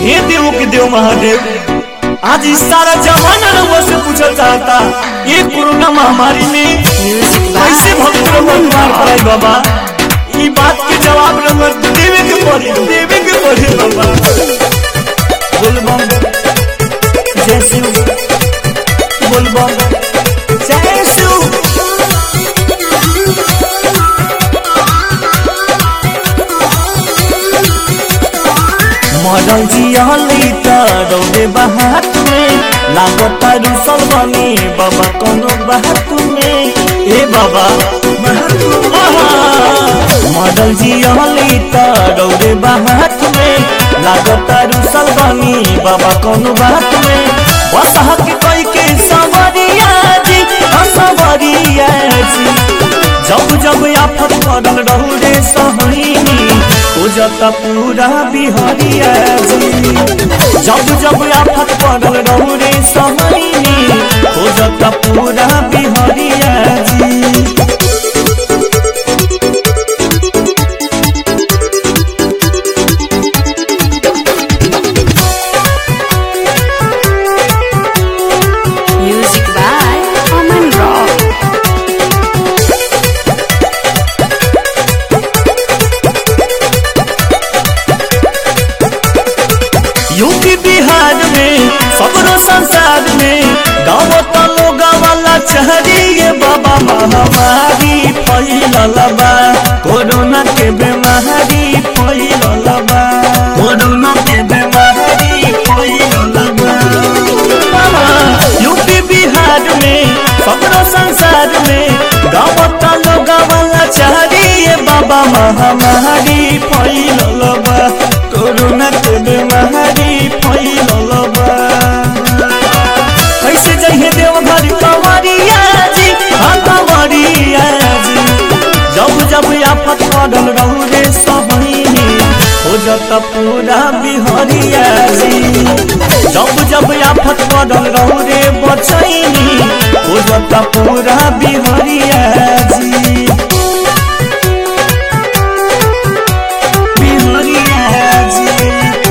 हे देव के देव महादेव आज इस सारा जमाना रउआ से पूछल चाहता ये कोरोना महामारी में कैसे भक्त लोग मार पाए बाबा ई बात के जवाब रउआ देवे के पड़ी देवे के पड़ी बाबा बोलबम जय शिव बोलबम जय शिव मरल जियली त रौदे बात में लागत रुसल बने बाबा कोनो बात में ए बाबा मरल जियली त रौदे बात में लागत रुसल बने बाबा कोनो बात में बस हक कोई के सवरिया जी सवरिया जी जब जब आफत पड़ल रहू रे सहनी हो जाता पूरा बिहारिया जी जब जब आफत पड़ल रहू रे सहनी हो जाता पूरा बिहारिया जी Music by Aman Rock. UP Bihar में सबरो संसार में गाँव तलो गावाला चहरिए बाबा महामारी फैलल बा कोरोना के बीमारी फैलल बा कोरोना के बीमारी फैलल बा यूपी बिहार में सबरो संसार में गाँव तलो गावाला चहरिए बाबा महामारी फैलल बा कोरोना के बीमारी फैलल बा कैसे जइहे देवघर कंवरिया जी हाँ कंवरिया जी जब जब आफत पड़ल रहू रे सबनी हो जाता पूरा बिहरिया जी जब जब आफत पड़ल रहू रे बचैनी हो जाता पूरा बिहरिया जी बिहरिया जी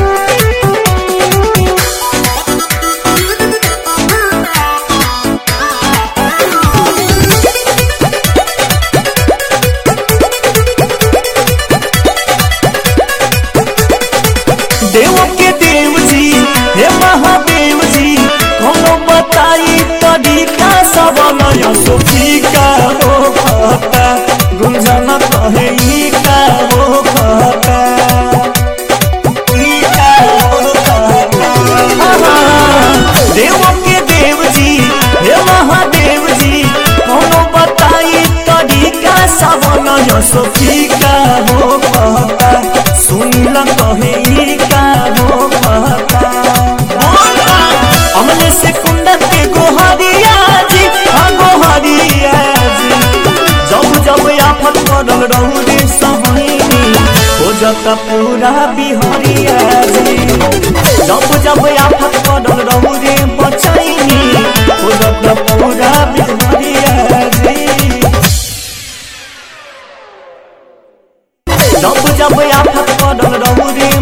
देव के देव जी हे महादेव जी कोनो बताई तरीका सब नया सोफी का हो कहता गुंजन कहे ई का हो कहता ई का हो कहता देव के देव जी हे महादेव जी कोनो बताई तरीका सब नया सोफी का हो कहता सुनिल कहे ई का हो कहता अमले से कुंडत के गोहरिया जी हाँ गोहरिया जी जब जब आफत पड़ल रहू रे सहनी हो जाता पूरा बिहरिया जी जब जब आफत पड़ल रहू रे बचैनी हो जाता पूरा बिहरिया जी जब जब आफत पड़ल रहू रे